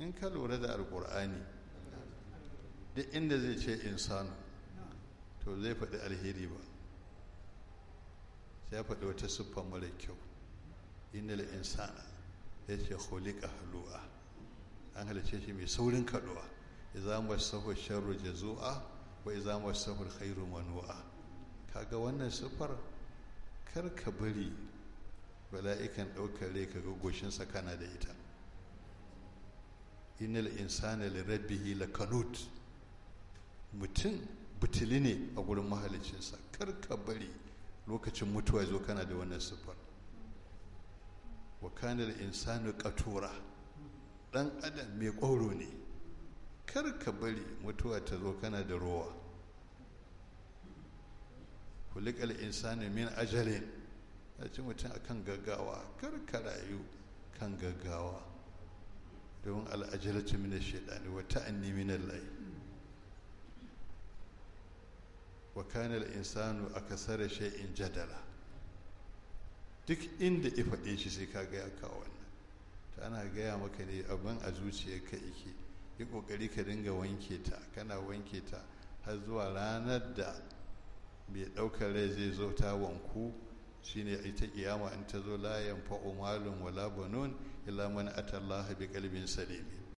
in ka lura da alkur'ani duk inda zai ce insanu to zai faɗi alheri ba sai ya faɗi wata siffa mara kyau innal insana ya ce khuliqa halu'a an halice shi mai saurin kaduwa idza masahu sharru jazua wa idza masahu khairu manu'a kaga wannan siffar kar ka bari bala'ikan ɗaukar rai kaga goshinsa kana da ita innal insana li rabbihi lakanut mutum butuli ne a gurin mahalicinsa kar ka bari lokacin mutuwa zo kana da wannan siffar wa kana insanu qatura dan adam mai ƙwauro ne kar ka bari mutuwa ta zo kana da rowa kulikal insani min ajalin ya ci mutum akan gaggawa kar ka rayu kan gaggawa domin al'ajalatu min shaidani wa ta'anni min Allah wa kana al-insanu akasara shay'in jadala duk inda ya faɗe shi sai ka ga ya kawo wannan ta ana gaya maka ne abin a zuciyarka yake yi ƙoƙari ka dinga wanke ta kana wanke ta har zuwa ranar da mai ɗaukar rai zai zo ta wanku shine ita kiyama in ta zo la yanfa'u malun wala banun illa man atallaha bi qalbin salim